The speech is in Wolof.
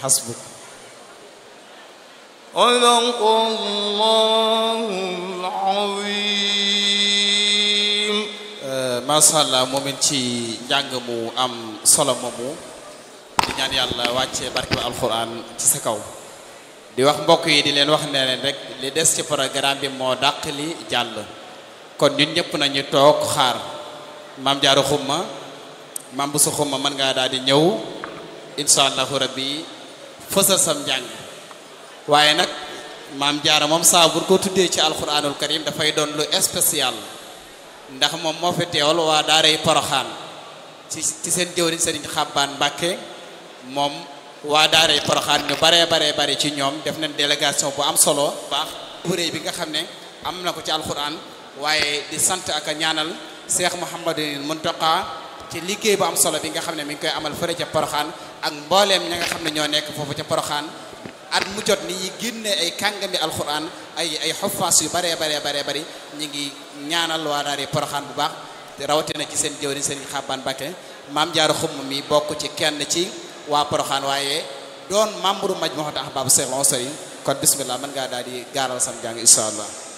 xasbuk sadaqallahul azim macha allah moom it ci njàng mu am solo moomu di ñaan yàlla wàcce barke ba alquran ci sa kaw di wax mbokk yi di leen wax ne leen rek li des ci programme bi moo dàq li jàll kon ñun ñëpp nañu toog xaar maam jaaru xumma maam bu sa xumma mën ngaa daal di ñëw insha allahu rabbi fësal sam njàng waaye nag maam jaara moom saa bu ko tuddee ci alquranul karim dafay doon lu spécial ndax moom moo fi teewal waa daaray poroxaan ci ci seen jëwriñ sëriñ xabbaan mbàkke moom waa daaray poroxaan ñu baree baree bari ci ñoom def nañ délégation bu am solo baax bu réy bi nga xam ne am na ko ci alquran waaye di sant ak a ñaanal Cheikh Mouhamadul Muntaqa ci liggéey bu am solo bi nga xam ne mi ngi koy amal fële ca poroxaan ak mbooleem ña nga xam ne ñoo nekk foofu ca poroxaan at mu jot ni yi génne ay kàngami alquran ay ay xuffaas yu baree baree baree bari ñu ngi ñaanal waa daari poroxaan bu baax te rawatina ci seen jëwriñ seen xabbaan Mbàkke maam jaaru xumm mi bokk ci kenn ci waa poroxaan waaye doon membre majmuhat ahbab Cheikh Lansari kon bismillah mën ngaa daal di gaaral sam jàng insha allah